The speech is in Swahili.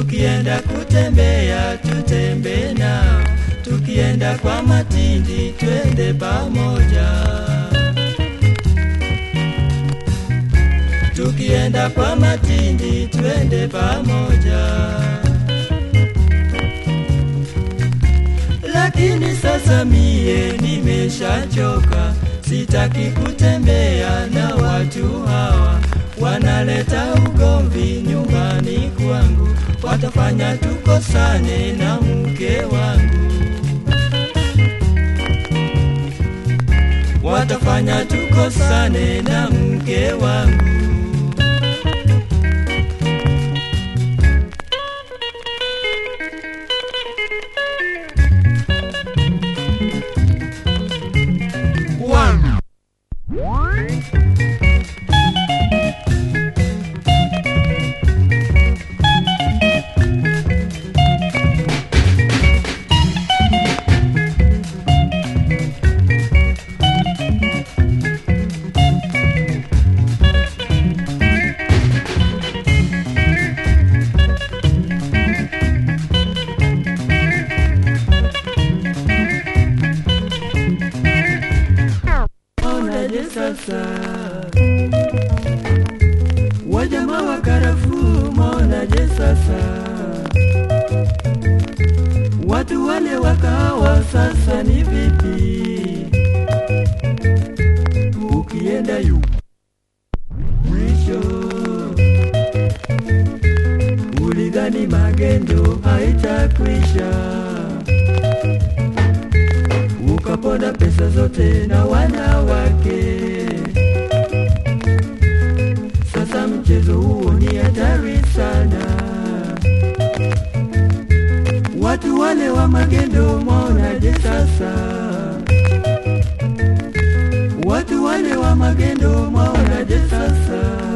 tukienda kutembea tutembee nao, tukienda kwa matindi twende pamoja. Tukienda kwa matindi twende pamoja. Lakini sasa mie nimeshachoka, sitaki kutembea na watu hawa, wanaleta ugomvi nyumbani kwangu, watafanya tukosane na mke wangu, watafanya tukosane na mke wangu. One. Onaje sasa wajama wa karafuu, monaje sasa watu wale wa kahawa, sasa ni vipi? Ukienda yu mwisho, ulidhani magendo haitakwisha ukaponda pesa zote na wanawake. Sasa mchezo huo ni hatari sana. Watu wale wa magendo, mwaonaje sasa? Watu wale wa magendo, mwaonaje sasa?